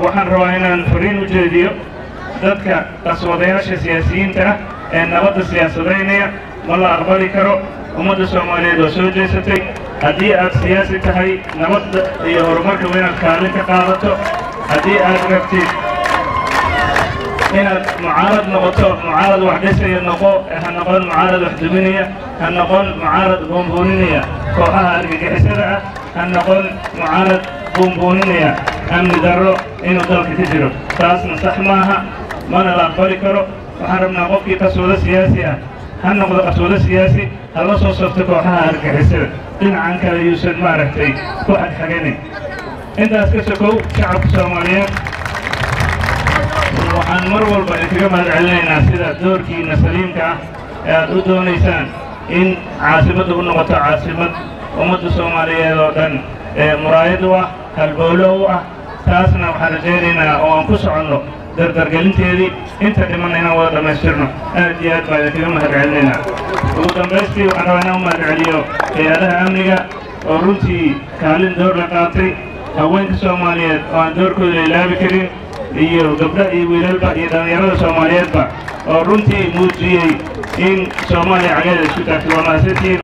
waxaan rabaa inaan fariin u jeediyo dadka qaswadayaasha siyaasiyiinta ah ee nabadda siyaasadaynaya ma la aqbali karo ummadda soomaaliyeed oo soo jeesatay haddii aad siyaasi tahay nabadda iyo horumarka waa inaad kaalin ka qaadato haddii aad rabtid inaad mucaarad noqoto mucaarad wax dhisaya noqo ha noqon mucaarad wax duminaya ha noqon mucaarad buunbuuninaya kooxaha argagixisada ah ha noqon mucaarad buunbuuninaya amni darro inuu dalka ka jiro taasna sax maaha mana la aqbali karo waxaan rabnaa qofkii qaswado siyaasi ah ha noqdo qaswado siyaasi ha la soo safto kooxaha argagixisada dhinacan kale yuusan maaragtay ku xagxaganin intaas ka sokow shacabka soomaaliyeed waxaan mar walba idinkaga mahad celinaynaa sida doorkiina saliimka ah ee aad u doonaysaan in caasimadda u noqoto caasimad ummadda soomaaliyeed oo dhan ee muraayad u ah halboolo u ah taasna waxaan rajaynaynaa oo aan ku soconno dardargelinteedii inta dhimanna inaan wada dhammaystirno aad iyo aad baa idinkaga mahad celinaynaa ugu dambaystii waxaan rabaa inaan u mahad celiyo hay-adaha amniga oo runtii kaalin door la qaatay haweenka soomaaliyeed oo aan doorkooda ilaabi karin iyo gabdha iyo wiilalba iyo dhallinyarada soomaaliyeedba oo runtii muujiyey in soomaaliya cageeda isku taagto waa mahadsantihiin